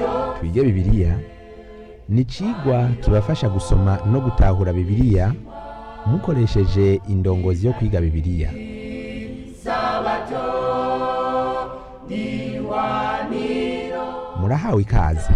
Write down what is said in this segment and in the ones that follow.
twige bibiliya ni icigwa kibafasha gusoma no gutahura bibiliya mukoresheje indongozi yo kwiga bibiliya murahawe ikaze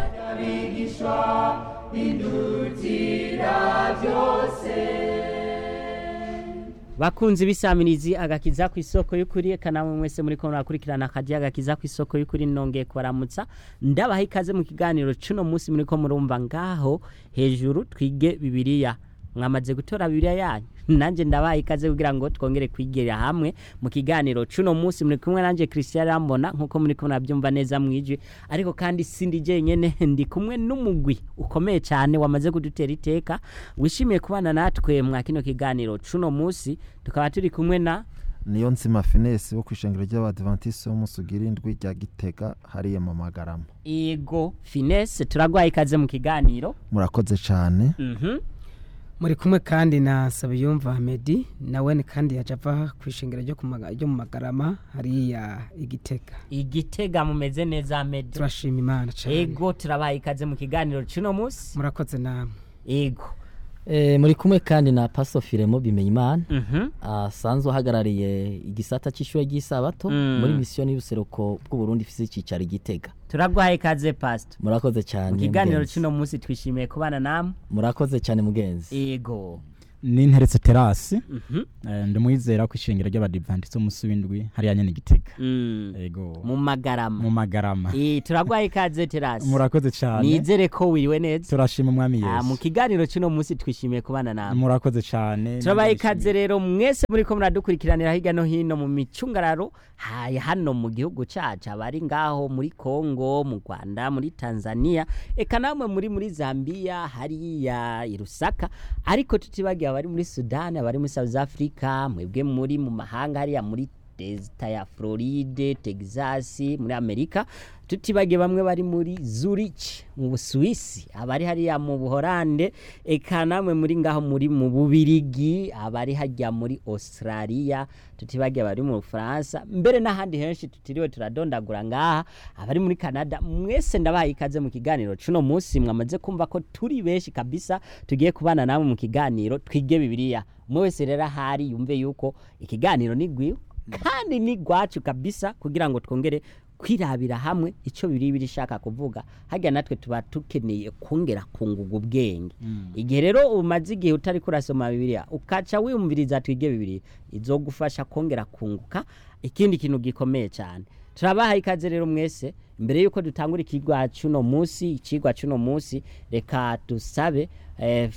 bakunzi b'isamirizi agakiza ku isoko y'ukuri eka namwe mwese muri ko murakurikirana akaji agakiza ku isoko y'ukuri nongeye kubaramutsa ndabaha ikaze mu kiganiro cuno munsi muri ko murumva ngaho hejuru twige bibiliya mwamaze gutora bibiliya yanyu nanje ndabaha ikaze kugira ngo twongere kwigira hamwe mu kiganiro cuno munsi muri kumwe nanje Christian Rambona nkuko muri kumwe nabyumva neza mwijwi ariko kandi sindi jenyene ndi kumwe n'umugwi ukomeye cyane wamaze kudutera iteka wishimiye kubana natwe mwa kino kiganiro cuno munsi tukaba turi kumwe na niyo nzima finesi wo kwishengero ry'abadivantisi w'umunsi ugira indwi rya gitega hariya mu magarama Ego Finesse turagwaye ikaze mu kiganiro murakoze cyane mhm muri kumwe kandi na Sabiyumva Ahmedi nawe ni kandi yaje ava ku ishingiro ryo ku maga- ryo mu magarama hariya igitega igitega mumeze neza Ahmed turashima imana cyane Ego turabaye ikaze mu kiganiro cuno munsi murakoze namwe Ego Eh, muri kumwe kandi na Paso Firemo Bimenyimana mhm asanzwe ahagarariye igisata cy'ishure ry'isabato Mm. muri misiyo y'ubuseruko bw'u Burundi ifise icicaro igitega turagwaye ikaze pastor murakoze cyane mu kiganiro mugenzi. cuno munsi twishimiye kubana namwe murakoze cyane mugenzi Ego ninteretse terasi mhm eh, ndimwizera ko ishengero ry'abadivantisi umunsi w'indwi hariya nyene igitega mm. ego mu magarama mu magarama Eh turagwaye ikaze terasi murakoze cyane nizere ko wiriwe neza turashima umwami Ah, mu yesu kiganiro cuno munsi twishimiye kubana namwe murakoze cyane turabaye ikaze rero mwese muri ko muradukurikiranira hirya no hino mu micungararo haya hano mu gihugu cacu abari ngaho muri Kongo mu Rwanda muri Tanzania eka namwe muri muri Zambia hariya i Lusaka ariko tutibagiye abari muri Sudan abari muri South Africa mwebwe muri mu mahanga hariya muri Delta ya Floride, Texas, muri Amerika tutibagiye bamwe bari muri Zurich mu Busuwisi abari hariya mu Buholande eka namwe muri ngaho muri mu Bubirigi abari hajya muri Australia tutibagiye abari mu Bufaransa mbere n'ahandi henshi tutiriwe turadondagura ngaha abari muri Canada mwese ndabahaye ikaze mu kiganiro cuno munsi mwamaze kumva ko turi benshi kabisa tugiye kubana namwe mu kiganiro twige bibiliya umwe wese rero ahari yumve yuko ikiganiro ni gwiwe kandi ni gwacu kabisa kugira ngo twongere kwirabira hamwe icyo biri birishaka kuvuga hajya natwe tuba tukeneye kongera kunguga ubwenge igihe rero umaze igihe utari kurasoma bibiliya ukaca wiyumviriza twige bibiliya izogufasha kongera kunguka ikindi kintu gikomeye cyane turabahaye ikaze rero mwese mbere yuko dutangura ikigwa cy'uno munsi ikigwa cy'uno munsi reka dusabe eh,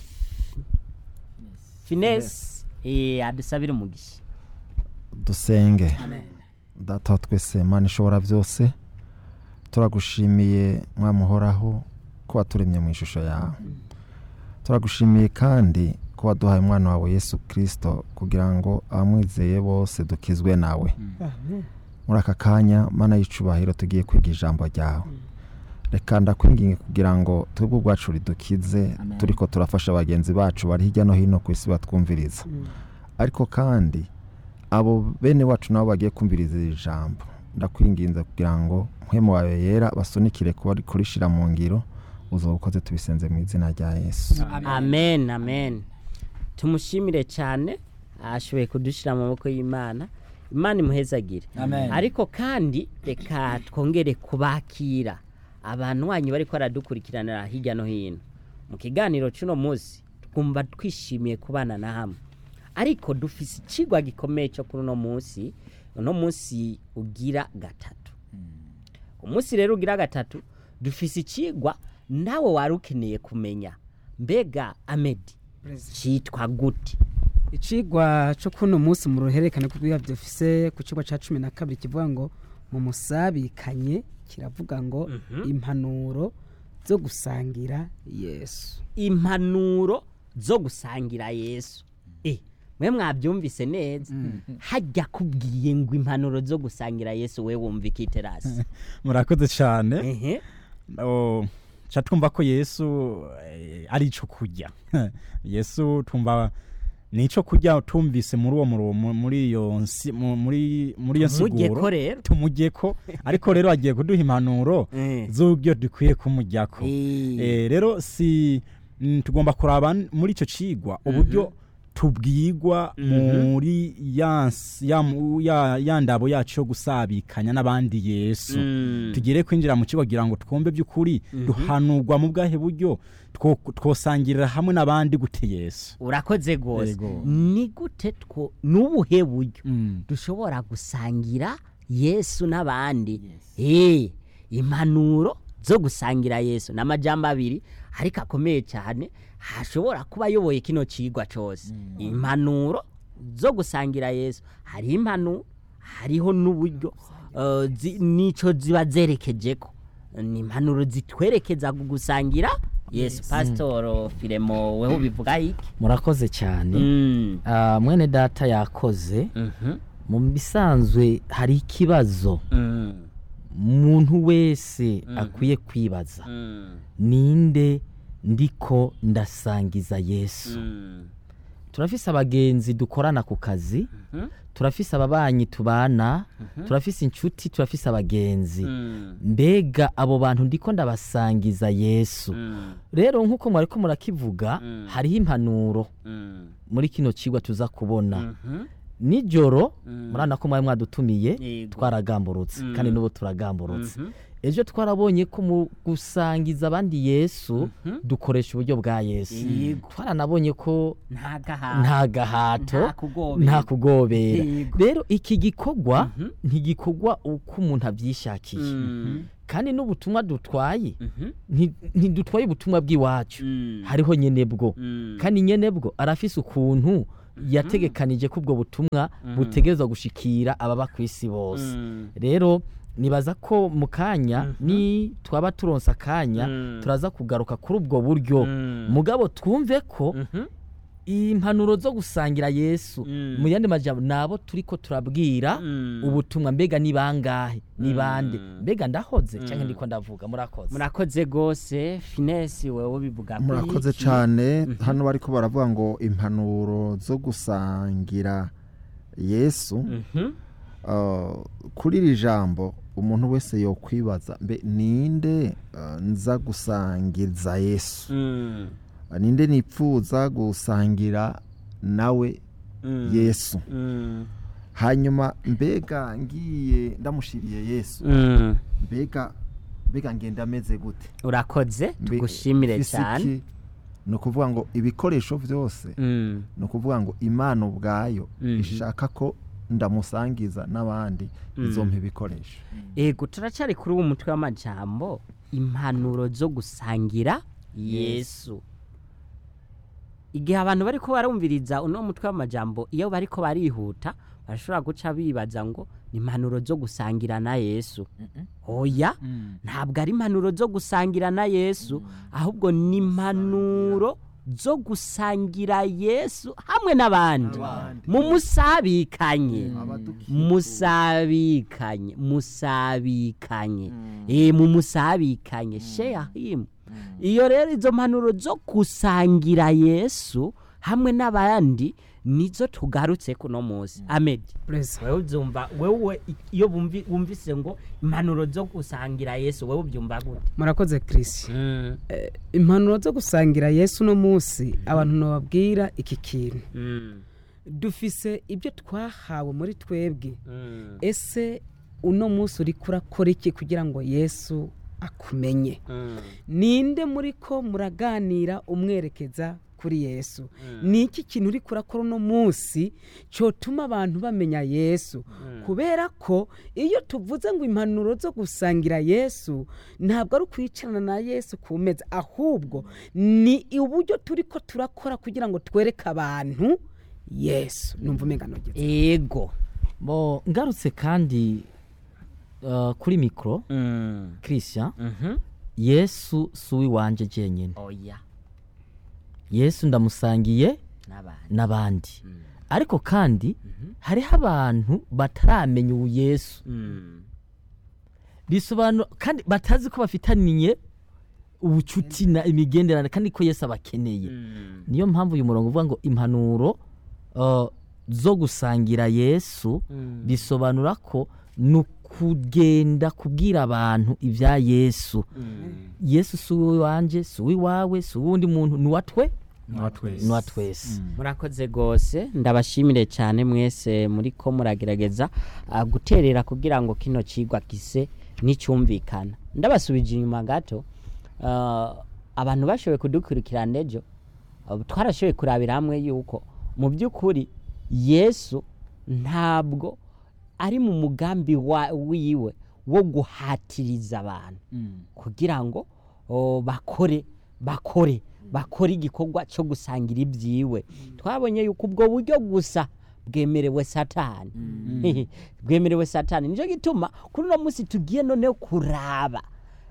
finesi eh, adusabire umugisha dusenge data wa twese mana ishobora byose turagushimiye mwamuhoraho ko waturemye mu ishusho yawe turagushimiye kandi ko waduhaye umwana wawe yesu kirisito kugira ngo abamwizeye bose dukizwe nawe muri aka kanya mana y'icubahiro tugiye kwiga ijambo ryawe reka ndakwinginge kugira ngo twebwe ubwacu ridukize turi ko turafasha bagenzi bacu bari hirya no hino ku isi batwumviriza ariko kandi abo bene wacu nabo bagiye kumviriza iri jambo ndakwinginze kugira ngo mpwemu wawe yera basunikire kuba kurishira mu ngiro uzo ukoze tubisenze mu izina rya yesu amen amen tumushimire cyane ashoboye kudushyira mu maboko y'imana imana imuhezagire ariko kandi reka twongere kubakira abantu wanyu bari baradukurikiranira hirya no hino mu kiganiro cy'uno munsi twumva twishimiye kubana na hamwe ariko dufise ikigwa gikomeye cyo kuri uno munsi uno munsi ugira gatatu umunsi rero ugira gatatu dufise ikigwa nawe wari ukeneye kumenya mbega amedi cyitwa gute icigwa cyo kuno munsi mu ruhererekane rw'ibiha dufise ku cigwa ca cumi na kabiri kivuga ngo mu musabikanye kiravuga ngo impanuro zo gusangira yesu impanuro zo gusangira yesu eh mwe mwabyumvise neza hajya kubwiye ngo impanuro zo gusangira yesu we wumva ikiterasi murakoze cyane ehe Oh, ca twumva ko yesu eh, ari ico kurya yesu twumva nico kurya tumvise muri uwo muro- mu- muri iyo nsi- mu- muri muri iyo mujye ko nsiguro rero tumujyeko ariko rero agiye kuduha impanuro Eh. z'uburyo dukwiye kumujyako Eh. Eh, rero si mm, tugomba kuraba n- muri icyo cigwa uburyo tubwigwa muri ya ns- ya mu- ya- ya ndabo yacu yo gusabikanya n'abandi yesu Mm. tugire kwinjira mu kigo kugira ngo twumve by'ukuri duhanurwa mu bwahe buryo two- twosangirira hamwe n'abandi gute yesu urakoze rwose Yego. ni gute two n'ubuhe buryo Mm. dushobora gusangira yesu n'abandi Eh, impanuro zo gusangira yesu ni amajambo abiri ariko akomeye cyane hashobora kuba ayoboye kino cigwa cyose impanuro zo gusangira yesu hariho impanuro hariho n'uburyo eh, zi- nico ziba zerekeje ko ni impanuro zitwerekeza ku gusangira yesu pasitoro firemo weho ubivuga iki murakoze cyane Mm. Ah, mwene data yakoze Mhm. mu bisanzwe hari ikibazo Mm. umuntu wese akwiye kwibaza Mm. ninde ndiko ndasangiza yesu Mm. turafise abagenzi dukorana ku kazi turafise ababanyi tubana turafise inshuti turafise abagenzi Mm. mbega abo bantu ndiko ndabasangiza yesu Mm. rero nk'uko mwariko murakivuga Mm. hariho impanuro Mm. muri kino cigwa tuza kubona Mhm. nijoro Mm. murana ko mwari mwadutumiye Yego. twaragamburutse Mm. kandi n'ubu turagamburutse Mhm. ejo twarabonye ko mu gusangiza abandi yesu dukoresha uburyo bwa yesu Yego. twaranabonye ko nta gahato nta gahato Nta kugobera. nta kugobera Yego. rero iki gikorwa Mhm. ntigikorwa uko umuntu abyishakiye Mm. kandi n'ubutumwa dutwaye Mhm. nti- ntidutwaye ubutumwa bw'iwacu Mm. hariho nyene bwo Mm. kandi nyene bwo arafise ukuntu yategekanije ko ubwo butumwa butegerezwa gushikira ababa ku isi bose Mm. rero nibaza ko mu kanya ni twaba turonsa akanya Mm. turaza kugaruka kuri ubwo buryo Mm. mugabo twumve ko Mhm. impanuro zo gusangira yesu Mm. mu yandi majambo nabo turiko turabwira Mm. ubutumwa mbega ni bangahe ni bande Mm. mbega ndahoze cyangwa ndiko ndavuga murakoze murakoze rwose finesi wewe ubivuga ko murakoze iki? cyane hano bariko baravuga ngo impanuro zo gusangira yesu Mhm. uh, kuri iri jambo umuntu wese yokwibaza mbe ninde uh, nza gusangiza yesu Mm. Uh, ninde nipfuza gusangira nawe Mm. yesu Mm. hanyuma mbega ngiye ndamushiriye yesu Mm. mbega mbega ngenda ameze gute urakoze Mbe- tugushimire mfise cyane iki? ni ukuvuga ngo ibikoresho byose Mm. ni ukuvuga ngo imana ubwayo Mhm. ishaka ko ndamusangiza n'abandi izompa ibikoresho ego turacyari kuri uwo mutwe w'amajambo impanuro zo gusangira yesu igihe abantu bari ko barumviriza uno mutwe w'amajambo iyo bari ko barihuta barashobora guca bibaza ngo ni impanuro zo gusangira na yesu oya ntabwo ari impanuro zo gusangira na yesu ahubwo ni impanuro zo gusangira yesu hamwe n'abandi mu musabikanye musabikanye musabikanye eh mu musabikanye sheyahimu iyo rero izo mpanuro zo gusangira yesu hamwe n'abandi nizo tugarutse kuno munsi amed Praise. wewe uzumva wewe iyo bumvi- wumvise ngo impanuro zo gusangira yesu wewe ubyumva gute murakoze Chris impanuro zo gusangira yesu uno munsi abantu nababwira iki kintu Mm, dufise ibyo twahawe muri twebwe mm, ese uno munsi uri kurakora iki kugira ngo yesu akumenye mm, ninde muri ko muraganira umwerekeza kuri yesu ni iki kintu uri kurakora uno munsi cyotuma abantu bamenya yesu kubera ko iyo tuvuze ngo impanuro zo gusangira yesu ntabwo ari ukwicarana na yesu ku meza ahubwo ni uburyo turi ko turakora kugira ngo twereke abantu yesu numva umenganogeza ego bo ngarutse kandi uh, kuri mikoro Mm, christian mhm. yesu si uw'iwanje jenyine oya yesu ndamusangiye n'abandi n'abandi ariko kandi hariho abantu bataramenya ubu yesu Mm, bisobanura kandi batazi ko bafitaniye ubucuti na imigenderanire kandi ko yesu abakeneye mm, niyo mpamvu uyu murongo uvuga ngo impanuro uh, zo gusangira yesu bisobanura ko ni ukugenda kubwira abantu ibya yesu yesu si uw'iwanje si uw'iwawe si uwundi muntu ni uwa twe ni uwa twese murakoze rwose ndabashimire cyane mwese muri ko muragerageza ah, guterera kugira ngo kino kigwa gise n'icyumvikana ndabasubije inyuma gato ah, abantu bashoboye kudukurikirana ejo ah, twarashoboye kurabira hamwe yuko mu by'ukuri yesu ntabwo ari mu mugambi wa- wiwe wo guhatiriza abantu kugira ngo o, bakore bakore bakore igikorwa cyo gusangira ibyiwe twabonye yuko ubwo buryo gusa bwemerewe satani bwemerewe satani nicyo gituma kuri uno munsi tugiye noneho kuraba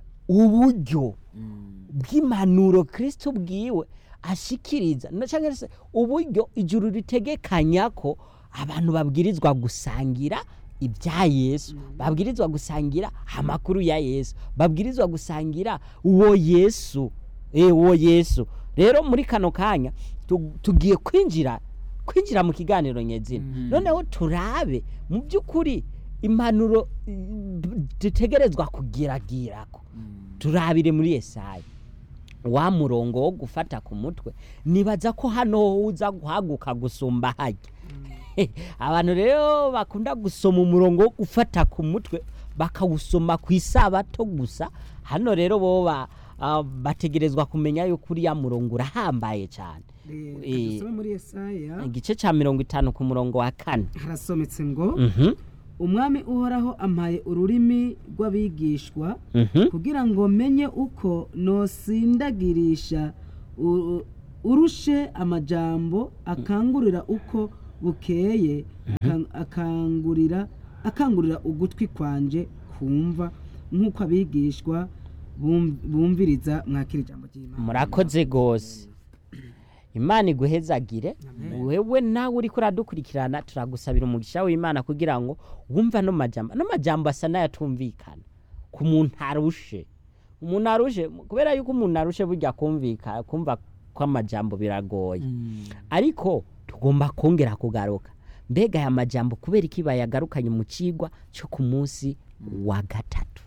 uburyo bw'impanuro kirisito bwiwe ashikiriza na cyangwa se uburyo ijuru ritegekanya ko abantu babwirizwa gusangira ibya yesu babwirizwa gusangira amakuru ya yesu babwirizwa gusangira uwo yesu eh uwo yesu rero muri kano kanya tu- tugiye kwinjira kwinjira mu kiganiro nyezina noneho turabe mu by'ukuri impanuro mm, dutegerezwa kugiragirako turabire muri Yesaya wa murongo wo gufata ku mutwe nibaza ko hano uza guhaguka gusumba hajya abantu rero bakunda gusoma umurongo wo gufata ku mutwe bakawusoma ku isabato gusa hano rero bo ba- ah, bategerezwa kumenya yuko uriya murongo urahambaye cyane Eh. dusome muri Yesaya igice cya mirongo itanu ku murongo wa kane harasometse ngo Mhm, umwami uhoraho ampaye ururimi rw'abigishwa mhm, kugira ngo menye uko nosindagirisha u- urushe amajambo akangurira uko bukeye akan- akangurira akangurira ugutwi kwanje kumva nk'uko abigishwa bum- bumviriza mwakira ijambo ry'imana murakoze rwose imana iguhezagire wewe nawe uri kuradukurikirana turagusabira umugisha w'imana kugira ngo wumve ano majambo ano majambo asa n'ayatumvikana ku muntu arushe umuntu arushe kubera yuko umuntu arushe burya kumvika kumva ko amajambo biragoye ariko tugomba kongera kugaruka mbega aya majambo kubera iki bayagarukanye mu kigwa cyo ku munsi wa gatatu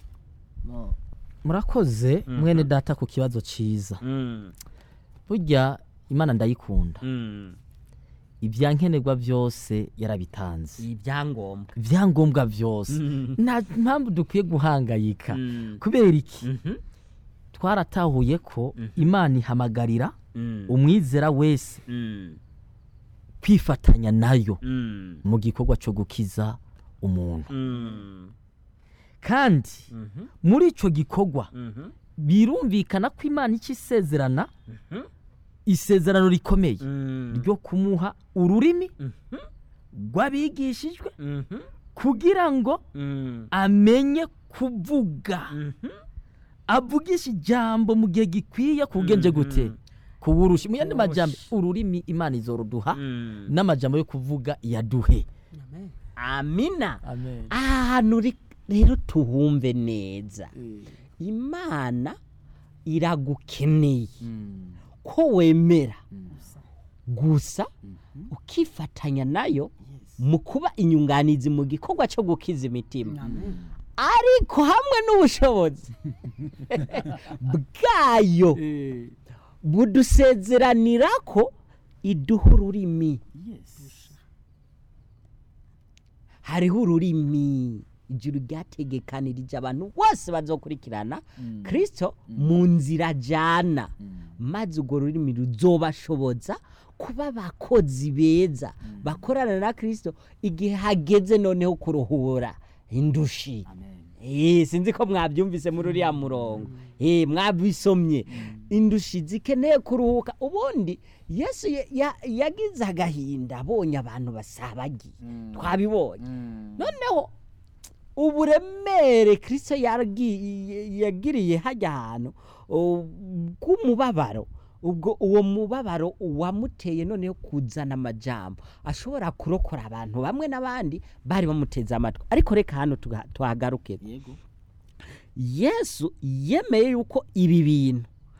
murakoze mwene data ku kibazo cyiza burya imana ndayikunda ibyankenerwa byose yarabitanze ibyangombwa ibyangombwa byose nta mpamvu dukwiye guhangayika kubera iki twaratahuye ko imana ihamagarira umwizera wese kwifatanya nayo mu gikorwa cyo gukiza umuntu kandi muri icyo gikorwa birumvikana ko imana icyo isezerana isezerano rikomeye ryo kumuha ururimi rw'abigishijwe kugira ngo amenye kuvuga avugisha ijambo mu gihe gikwiye kugenje gute kuburusha mu yandi majambo ururimi imana izoruduha n'amajambo yo kuvuga yaduhe amina amen ahantu ri- rero tuhumve neza imana iragukeneye ko wemera gusa ukifatanya nayo mu kuba inyunganizi mu gikorwa cyo gukiza imitima ariko hamwe n'ubushobozi bwayo budusezeranira ko iduha ururimi hariho ururimi ijuru ryategekanirije abantu bose bazokurikirana kirisito mu nzira ajyana maze urwo rurimi ruzobashoboza kuba abakozi beza bakorana na kirisito igihe hageze noneho kuruhura indushi Eh, sinzi ko mwabyumvise muri uriya murongo Eh, mwabisomye indushi zikeneye kuruhuka ubundi yesu ya- ya- yagize agahinda abonye abantu basabagiye twabibonye noneho uburemere kirisito yaragi- yagiriye hajya ahantu uh, bw'umubabaro ubwo uwo mubabaro wamuteye noneho kuzana amajambo ashobora kurokora abantu bamwe n'abandi bari bamuteze amatwi ariko reka hano tuga- tuhagaruke yesu yemeye yuko ibi bintu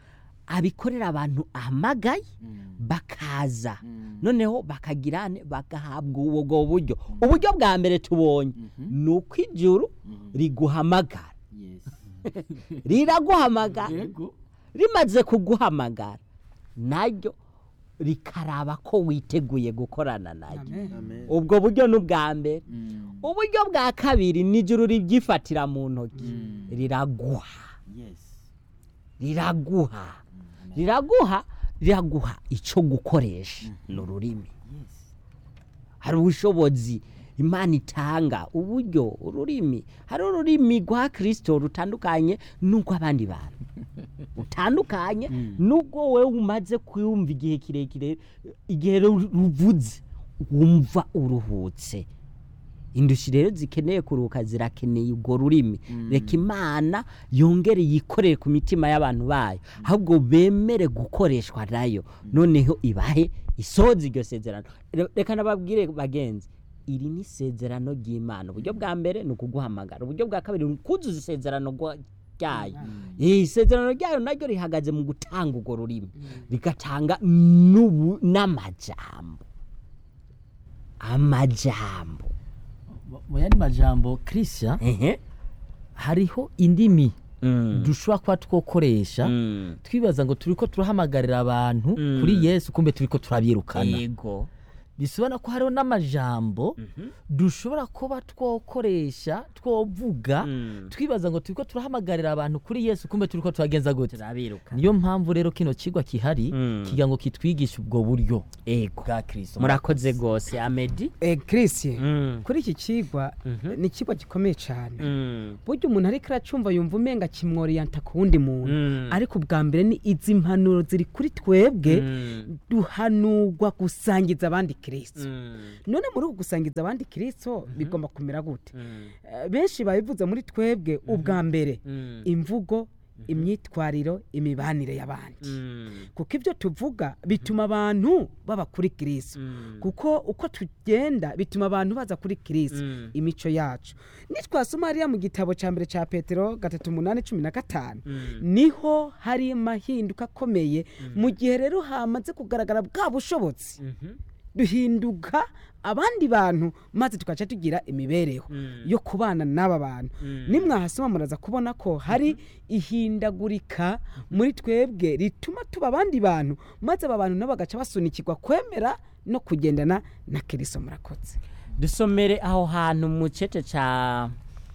abikorera abantu ahamagaye bakaza noneho bakagira ne- bagahabwa ubwo buryo uburyo bwa mbere tubonye ni uko ijuru riguhamagara riraguhamagara rimaze kuguhamagara naryo rikaraba ko witeguye gukorana naryo ubwo buryo ni ubwa mbere uburyo bwa kabiri ni ijuru ribyifatira mu ntoki riraguha riraguha riraguha riraguha icyo gukoresha ni ururimi hari ubushobozi imana itanga uburyo ururimi hari ururimi rwa kirisito rutandukanye n'urw'abandi bantu rutandukanye n'ubwo wowe umaze kuyumva igihe kirekire igihe ru- ruvuze wumva uruhutse indushyi rero zikeneye kuruhuka zirakeneye urwo rurimi reka imana yongere yikorere ku mitima y'abantu bayo ahubwo bemere gukoreshwa nayo noneho ibahe isoza iryo sezerano Re- reka nababwire bagenzi iri ni isezerano ry'imana uburyo bwa mbere ni ukuguhamagara uburyo bwa kabiri ni ukuzuza isezerano rwa- ryayo Eh, isezerano ryayo naryo rihagaze mu gutanga urwo rurimi rigatanga n'ubu- n'amajambo amajambo mu yandi majambo christian ehe hariho indimi Mm. dushobora kuba twokoresha Mm. twibaza ngo turiko turahamagarira abantu Mm. kuri yesu kumbe turiko turabirukana yego bisobanura ko hariho n'amajambo dushobora kuba twokoresha twovuga Mm. twibaza ngo turiko turahamagarira abantu kuri yesu kumbe turiko turagenza gute turabiruka niyo mpamvu rero kino kigwa kihari Mm. kigira ngo kitwigishe ubwo buryo yego bwa kristo murakoze rwose amedi Eh, Christian Mm. kuri iki kigwa Mhm. ni ikigwa gikomeye cyane Mm. burya umuntu ariko aracumva yumva umenga kimworiyanta ku wundi muntu Mm. ariko ubwa mbere ni izi mpanuro ziri kuri twebwe Mm. duhanurwa gusangiza abandi kirisito Mm. none muri uku gusangiza abandi kirisito bigomba kumera gute Mm. Eh, benshi babivuze muri twebwe ubwa mbere Mm. imvugo imyitwariro imibanire y'abandi Mm. kuko ibyo tuvuga bituma abantu baba kuri kirisito Mm. kuko uko tugenda bituma abantu baza kuri kirisito Mm. imico yacu nitwasoma hariya mu gitabo cya mbere cya petero gatatu umunani cumi na gatanu Mm. niho hari amahinduka akomeye mu gihe rero hamaze kugaragara bwa bushobotsi Mhm. duhinduka abandi bantu maze tugaca tugira imibereho Mm. yo kubana n'aba bantu Mm. nimwahasoma muraza kubona ko hari ihindagurika muri twebwe rituma tuba abandi bantu maze aba bantu nabo bagaca basunikirwa kwemera no kugendana na kiriso murakoze dusomere aho hantu mu cece ca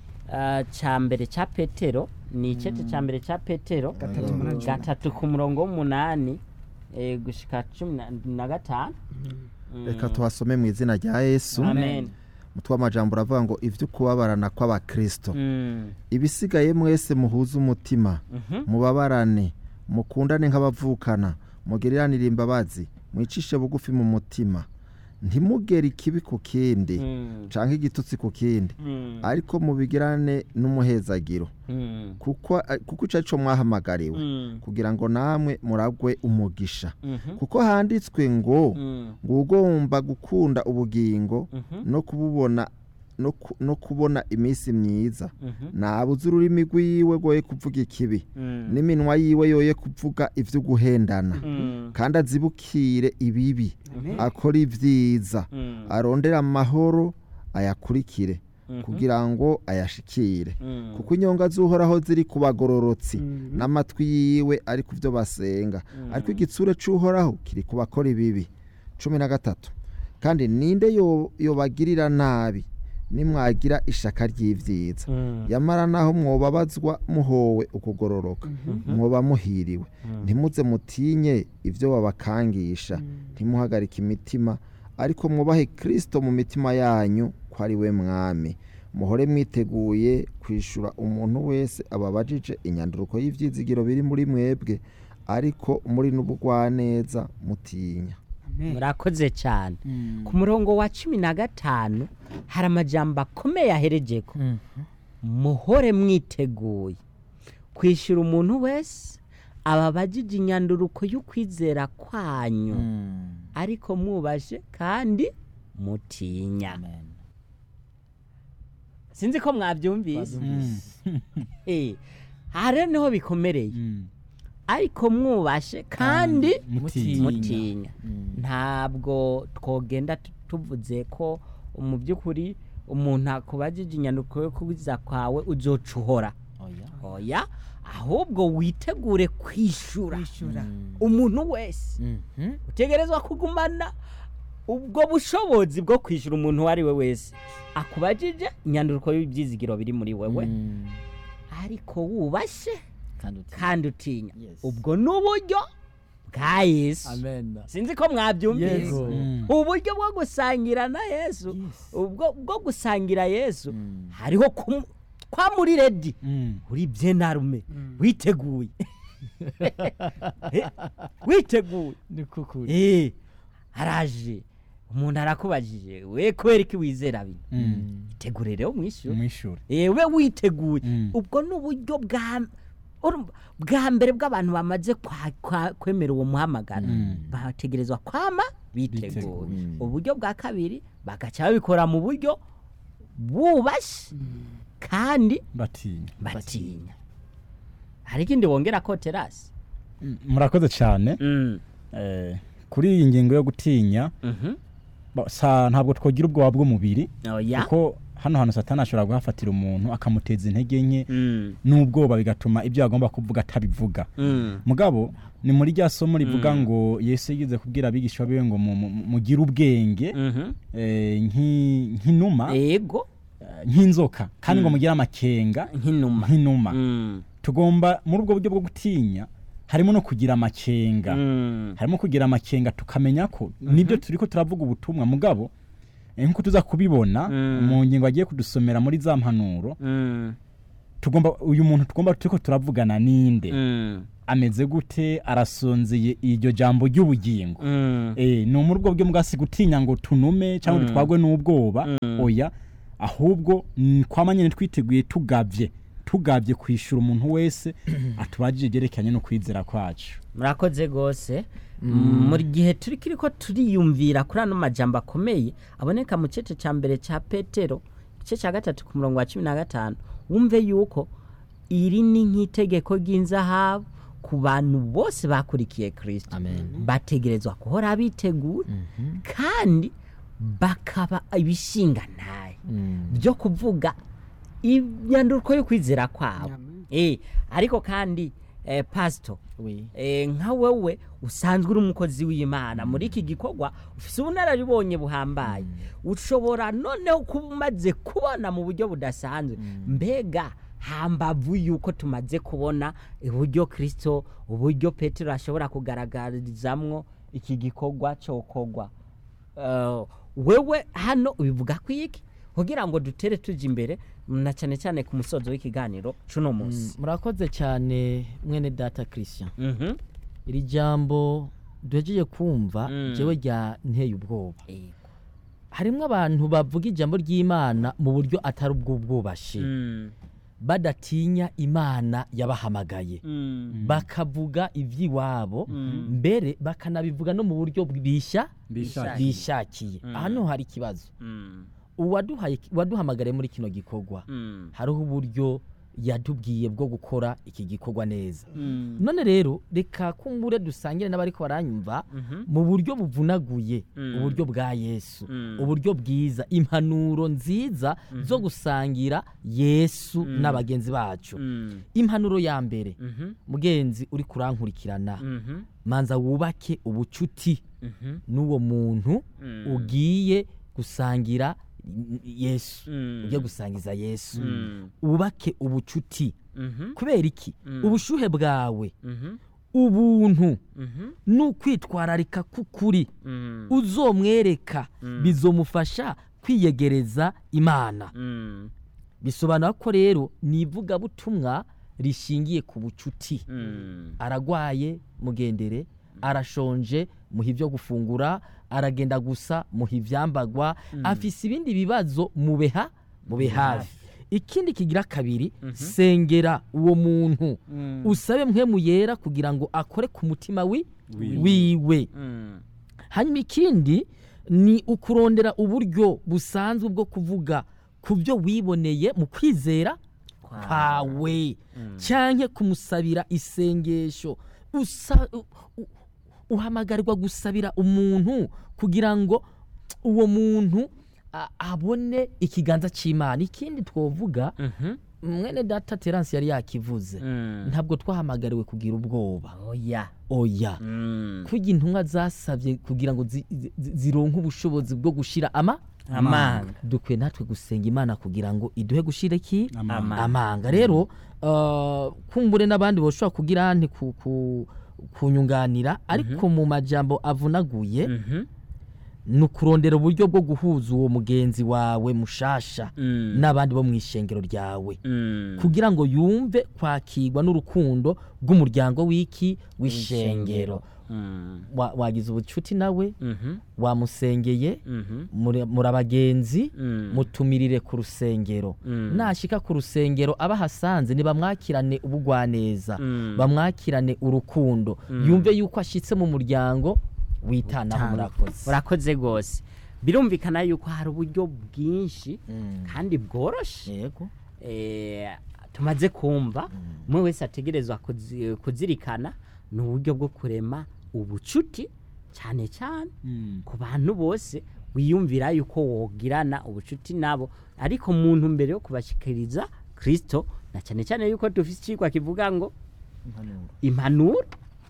ah, ca mbere ca petero ni icece ca mbere ca petero Gatatu umunani, cumi na gatatu ku murongo w'umunani eh, gushika cumi na- na gatanu Mm. reka tuhasome mu izina rya yesu amen umutwe w'amajambo uravuga ngo ibyo kubabarana kw'abakristo Mm. ibisigaye mwese muhuze umutima Mhm. mubabarane mukundane nk'abavukana mugiriranire imbabazi mwicishe bugufi mu mutima ntimugere ikibi ku kindi Mm. canke igitutsi ku kindi Mm. ariko mubigirane n'umuhezagiro Mm. kuko kuko ico arico mwahamagariwe Mm. kugira ngo namwe muragwe umugisha Mhm. kuko handitswe ngo Mm. ngo ugomba gukunda ubugingo Mhm. no kububona no ku- no kubona iminsi myiza Mhm. nabuze ururimi rwiwe rwoye kuvuga ikibi Mm. n'iminwa yiwe yoye kuvuga ivyo guhendana Mm. kandi azibukire ibibi akora ibyiza Mm. arondera amahoro ayakurikire Mhm. kugira ngo ayashikire Mm. kuko inyonga z'uhoraho ziri ku bagororotsi Mhm. n'amatwi yiwe ari ku byo basenga ariko igitsure c'uhoraho kiri ku bakora ibibi cumi na gatatu kandi ninde yo- yobagirira nabi nimwagira ishaka ry'ivyiza Mm. yamara naho mwobabazwa muhowe ukugororoka mwoba muhiriwe ntimuze mutinye ibyo babakangisha ntimuhagarike imitima ariko mwubahe kristo mu mitima yanyu ko ari we mwami muhore mwiteguye kwishura umuntu wese ababajije inyanduruko y'ivyizigiro biri muri mwebwe ariko muri n'ubugwaneza mutinya murakoze cyane ku murongo wa cumi na gatanu hari amajambo akomeye aherejeko muhore mwiteguye kwishyura umuntu wese ababajije inyanduruko y'ukwizera kwanyu ariko mwubashe kandi mutinya sinzi ko mwabyumvise Eh, aha rero niho bikomereye ariko mwubashe kandi mutinya mutinya ntabwo twogenda tu- tuvuze ko mu by'ukuri umuntu akubajije inyandiko yo kubiza kwawe uzoca uhora oya ahubwo witegure kwishura umuntu wese utegerezwa kugumana ubwo bushobozi bwo kwishyura umuntu uwo ari we wese akubajije inyandiko y'ibyizigiro biri muri wewe ariko wubashye kandi utinya Yes. ubwo ni uburyo bwa yesu amen sinzi ko mwabyumvise Yego. Mm. uburyo bwo gusangira na yesu ubwo bwo gusangira yesu hariho kumu- kwa muri redi Mm. uri byenarume witeguye Eh, witeguye ni kukuri Eh, araje umuntu arakubajije we kubera iki wizera bino Mm. itegure rero mwishyure umwishure Eh, we witeguye Mm. ubwo ni uburyo bwa urumva, bwa mbere bw'abantu bamaze kwa- kwa- kwemera uwo muhamagaro bategerezwa kwama biteguye Biteguye. uburyo bwa kabiri bagaca babikora mu buryo bubashye kandi batinya batinya hari ikindi wongera ko terasi Mm, murakoze cyane Eh, kuri iyi ngingo yo gutinya ba- sa ntabwo twogira ubwoba bw'umubiri oya kuko hano hantu satani ashobora guhafatira umuntu akamuteza intege nke Mm, n'ubwoba bigatuma ibyo agomba kuvuga atabivuga mm, mugabo ni muri rya somo rivuga ngo yesu yigeze kubwira abigishwa biwe ngo mu- mu- mugire ubwenge mhm. eh, nk'i- nk'inuma ego eh, nk'inzoka kandi ngo mugire amakenga nk'inuma nk'inuma Mm, tugomba muri ubwo buryo bwo gutinya harimo no kugira amakenga mm, harimo kugira amakenga tukamenya ko nibyo turi ko turavuga ubutumwa mugabo eh, nk'uko tuza kubibona Mm. mu ngingo agiye kudusomera muri za mpanuro mm, tugomba uyu muntu tugomba turi ko turavugana ninde mm, ameze gute arasonzeye iryo jambo ry'ubugingo mm. eh ni muri ubwo buryo mbwasi gutinya ngo tunume cyangwa Mm. dutwagwe n'ubwoba Mm. oya ahubwo mm, kwama nyine twiteguye tugabye tugabye kwishyura umuntu wese atubajije ibyerekeranye no kwizera kwacu murakoze rwose mu gihe turi kiri ko turiyumvira kuri ano majambo akomeye aboneka mu gice cya mbere cya petero igice cya gatatu ku murongo wa cumi na gatanu wumve yuko iri ni nk'itegeko ry'inzahabu ku bantu bose bakurikiye kirisito amen bategerezwa guhora biteguye kandi bakaba ibishingantaye byo kuvuga imyanduko yo kwizera kwabo Eh, ariko kandi eh, pasito oui eh, nka wewe usanzwe uri umukozi w'imana muri iki gikorwa ufite ubunararibonye buhambaye ushobora noneho kuba umaze kubona mu buryo budasanzwe mbega hambavu yuko tumaze kubona uburyo kirisito uburyo petero ashobora kugaragarizamwo iki gikorwa cyokorwa Eh, wewe hano ubivuga ku iki kugira ngo dutere tujya imbere na cyane cyane ku musozo w'ikiganiro cuno munsi murakoze cyane mwene data christian Mhm. iri jambo duhejeje kumva Mm. jewe rya nteye ubwoba Yego. harimo abantu bavuga ijambo ry'imana mu buryo atari ubw'ubwubashi Mm. badatinya imana yabahamagaye Mm. bakavuga iby'iwabo Mm. mbere bakanabivuga no mu buryo bishya Bishakiye. bishakiye Mm. hano hari ikibazo Mm. uwaduhaye uwaduhamagariye muri kino gikorwa Mm. hariho uburyo yatubwiye bwo gukora iki gikorwa neza Mm. none rero reka kumbure dusangire n'abariko baranyumva Mhm. mu buryo buvunaguye Mm. uburyo bwa yesu Mm. uburyo bwiza impanuro nziza zo gusangira yesu n'abagenzi bacu Mm. impanuro ya mbere Mhm. mugenzi uri kurankurikirana Mhm. manza wubake ubucuti Mhm. n'uwo muntu Mm. ugiye gusangira yesu Mm. ugiye gusangiza yesu Mm. wubake ubucuti Mhm. kubera iki Mm. ubushuhe bwawe Mhm. ubuntu Mhm. n'ukwitwararika k'ukuri Mm. uzomwereka Mm. bizomufasha kwiyegereza imana Mm. bisobanura ko rero ni ivugabutumwa rishingiye ku bucuti Mm. aragwaye mugendere arashonje muha ibyo gufungura aragenda gusa muha ibyambagwa afise ibindi bibazo mubeha mube hafi ikindi kigira kabiri sengera uwo muntu Mm. usabe mpemu yera kugira ngo akore ku mutima wi wiwe Mm. hanyuma ikindi ni ukurondera uburyo busanzwe bwo kuvuga ku byo wiboneye mu kwizera kwawe canke kumusabira isengesho usa u- u- uhamagarirwa gusabira umuntu kugira ngo uwo muntu a- abone ikiganza c'imana ikindi twovuga mwene data terance yari yakivuze ntabwo twahamagariwe kugira ubwoba oya oya kurya intumwa zasabye kugira ngo zi- zi- zi- zironke ubushobozi bwo gushira ama amanga dukwiye natwe gusenga imana kugira ngo iduhe gushira iki Amanga. amanga rero uh, kumbure n'abandi boshobora kugira nti ku, ku, kunyunganira ariko mu majambo avunaguye ni ukurondera uburyo bwo guhuza uwo mugenzi wawe mushasha n'abandi bo mu ishengero ryawe kugira ngo yumve kwakirwa n'urukundo rw'umuryango w'iki w'ishengero Wa- wagize ubucuti nawe wamusengeye muri muri abagenzi mutumirire ku rusengero nashika ku rusengero abahasanze ntibamwakirane ubugwaneza bamwakirane urukundo yumve yuko ashitse mu muryango witanaho murakoze urakoze rwose birumvikana yuko hari uburyo bwinshi kandi bworoshye yego eh, tumaze kumva umwe wese ategerezwa kuzi- kuzirikana ni uburyo bwo kurema ubucuti cyane cyane ku bantu bose wiyumvira yuko wogirana ubucuti nabo ariko muntu mbere yo kubashyikiriza kirisito na cyane cyane yuko dufite icyigwa kivuga ngo impanuro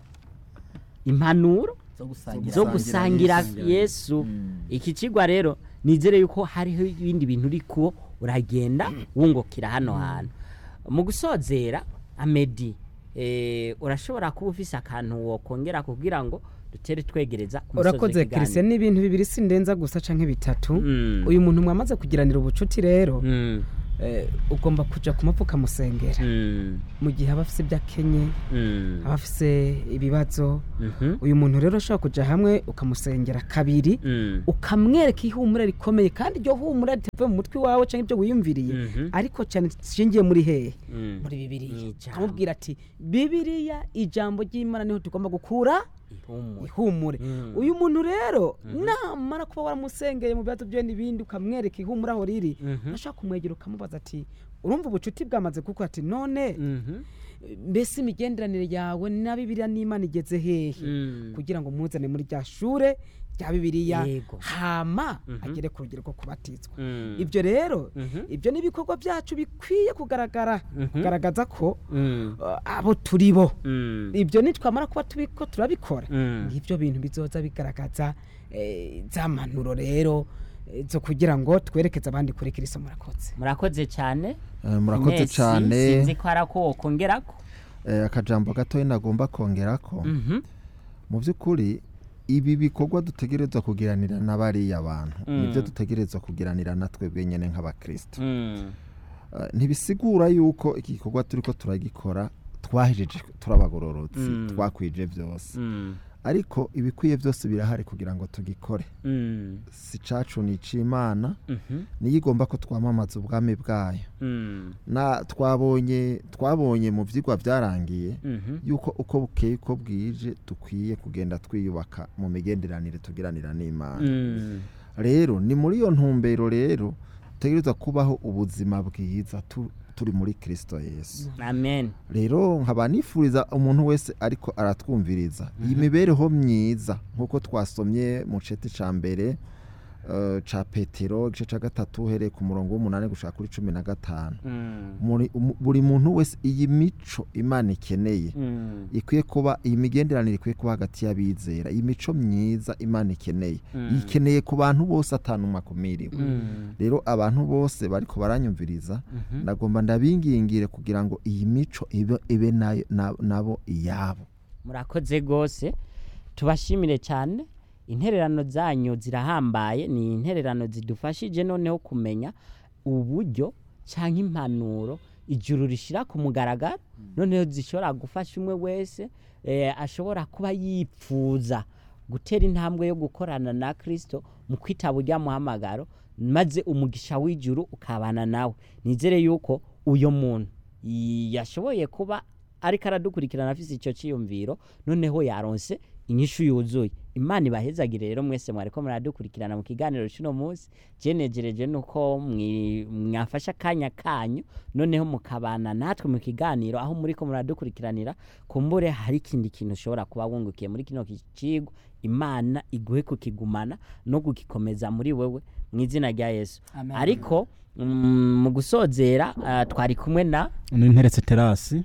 impanuro zo gusangira zo gusangira yesu iki kigwa rero nizere yuko hariho ibindi bintu uri kuwo uragenda wungukira hano hantu mu gusozera amedi eh, urashobora kuba ufise akantu wokongera kugira ngo dutere twegereza ku musozi urakoze w'ikiganiro. kirisiyani ni ibintu bibiri sindenza gusa canke bitatu Mm. uyu muntu mwamaze kugiranira ubucuti rero Mm, eh, ugomba kuja kumupfa ukamusengera mm, mu gihe aba afise ibyo akenye mm, aba afise ibibazo mhm, uyu muntu rero ushobora kuja hamwe ukamusengera kabiri mm, ukamwereka ihumura rikomeye kandi iryo humura ritavuye mu mutwe wawe cyangwa ibyo wiyumviriye Mhm. ariko cyane rishingiye muri hehe mm. muri bibiliya Ijambo. ukamubwira ati bibiliya ijambo ry'imana niho tugomba gukura Ihumure. ihumure Mm. uyu muntu rero namara kuba waramusengeye mu bibazo bye n'ibindi ukamwereka ihumure aho riri Mhm. ashaka kumwegera ukamubaza ati urumva ubucuti bwamaze kuko ati none Mhm. mbese imigenderanire yawe na bibiliya n'imana igeze hehe Mm. kugira ngo muzane muri rya shure rya bibiliya Yego. hama agere ku rugero rwo kubatizwa Mm. ibyo rero Mhm. ibyo ni ibikorwa byacu bikwiye kugaragara kugaragaza ko Mm. uh, abo turi bo Mm. ibyo nitwamara kuba tubiko turabikora Mm. ngibyo bintu bizoza bigaragaza eh, za manuro rero eh, zo kugira ngo twerekeze abandi kuri kristo murakoze murakoze cyane Eh, murakoze Inesi, cyane sinzi ko hari ako wokongerako Eh, akajambo gatoya nagomba kongera ko Mhm. mu by'ukuri ibi bikorwa dutegerezwa kugiranira na bariya bantu Mm. nibyo dutegerezwa kugiranira na twebwe nyine nk'abakristo Mm. Eh, ntibisigura yuko iki gikorwa turi ko turagikora twahejeje turabagororotsi Mm. twakwije byose Mm. ariko ibikwiye byose birahari kugira ngo tugikore Mm. si cacu ni ic'imana Mhm. niyo igomba ko twamamaza ubwami bwayo Mm. na twabonye twabonye mu byigwa byarangiye Mhm. yuko uko bukeye uko bwije dukwiye kugenda twiyubaka mu migenderanire tugiranira n'imana Mm. rero ni muri iyo ntumbero rero dutegerezwa kubaho ubuzima bwiza tu- turi muri kirisito yesu amen rero nkaba nifuriza umuntu wese ariko aratwumviriza iyi mibereho myiza nk'uko twasomye mu ceti cya mbere eh, ca petero igice cya gatatu uhereye ku murongo w'umunani gushaka kuri cumi na gatanu Mm. Muri- umu- buri muntu wese iyi mico imana ikeneye Mm. ikwiye kuba iyi migenderanire ikwiye kuba hagati y'abizera iyi mico myiza imana ikeneye Mm. ikeneye ku bantu bose atanumwe akumiriwe Mm. rero abantu bose bariko baranyumviriza Mhm. ndagomba ndabingingire kugira ngo iyi mico ibe, ibe nayo- na- nabo iyabo murakoze rwose tubashimire cyane intererano zanyu zirahambaye ni intererano zidufashije noneho kumenya uburyo cyangwa impanuro ijuru rishyira ku mugaragaro noneho zishobora gufasha umwe wese eh, ashobora kuba yipfuza gutera intambwe yo gukorana na kirisito mu kwitaba ujya muhamagaro maze umugisha w'ijuru ukabana nawe nizere yuko uyu muntu yashoboye kuba ariko aradukurikirana afite icyo cyiyumviro noneho yaronse inyishu yuzuye imana ibahezagire rero mwese mwariko muradukurikirana mu kiganiro cy'uno munsi jenegereje nuko mwi- mwafashe akanya kanyu noneho mukabana natwe mu kiganiro aho muriko muradukurikiranira kumbure hari ikindi kintu ushobora kuba wungukiye muri kino kicigwa imana iguhe kukigumana no kugikomeza muri wewe mu izina rya yesu Amen. ariko mm, mu gusozera ah, twari kumwe na ninteretse terasi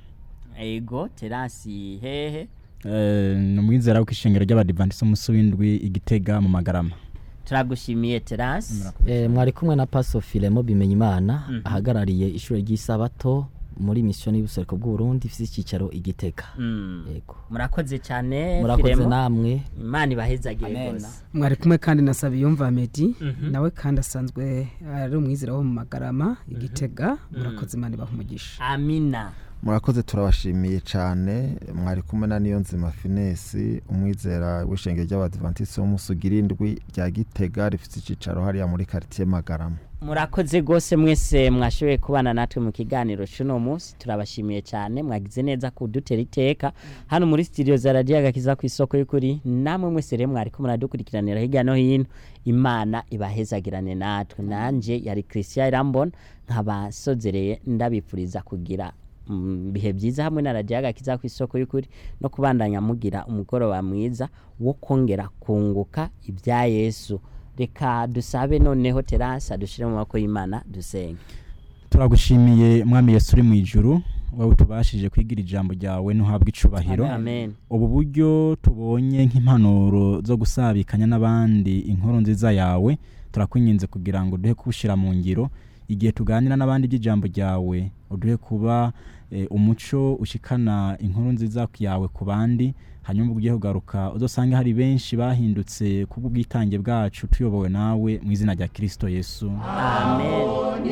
ego terasi hehe eh, ni umwizera w'ishengero ry'abadivantisi umunsi w'indwi igitega mu magarama turagushimiye terasi Eh, mwari kumwe na paso filemo bimenyimana ahagarariye ishuri ry'isabato muri misiyoni y'ubuseruko bw'uburundi ifite icyicaro igitega Mm. yego murakoze cyane murakoze Firemo. namwe imana ibahezagire Amen. rwose mwari kumwe kandi na Sabiyumva Medi nawe kandi asanzwe ari umwizera wo mu magarama igitega murakoze imana ibaha umugisha amina murakoze turabashimiye cyane mwari kumwe na niyo nzima finesi umwizera w'ishengero ry'abadivantisiti w'umusugira indwi rya gitega rifite icyicaro hariya muri karitsiye magarama murakoze rwose mwese mwashoboye kubana natwe mu kiganiro cy'uno munsi turabashimiye cyane mwagize neza kudutera iteka hano muri studio za radiyo agakiza ku isoko y'ukuri namwe mwese rero mwari ko muradukurikiranira hirya no hino imana ibahezagirane natwe nanjye yari christian irambona nkabasozereye ndabipfuriza kugira mm, bihe byiza hamwe na radiyo agakiza ku isoko y'ukuri no kubandanya mugira umugoroba mwiza wo kongera kunguka ibya yesu reka dusabe noneho terasa dushyire mu maboko y'imana dusenge turagushimiye mwami yesu uri mu ijuru wowe tubashije kwigira ijambo ryawe ntuhabwe icubahiro amen ubu buryo tubonye nk'impanuro zo gusabikanya n'abandi inkuru nziza yawe turakwinginze kugira ngo duhe kubushyira mu ngiro igihe tuganira n'abandi by'ijambo ryawe uduhe kuba eh, umuco ushikana inkuru nziza yawe ku bandi hanyuma ubwo ugiye kugaruka uzosange hari benshi bahindutse kubw'ubwitange bwacu tuyobowe nawe mu izina rya kirisito yesu amen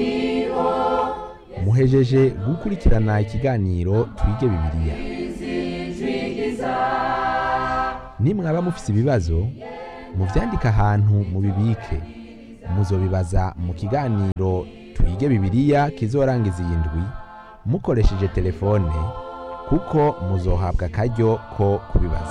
muhejeje gukurikirana ikiganiro twige bibiliya nimwaba mufise ibibazo muvyandike ahantu mubibike muzobibaza mu kiganiro twige bibiliya kizorangiza iyi ndwi mukoresheje telefone kuko muzohabwa akaryo ko kubibaza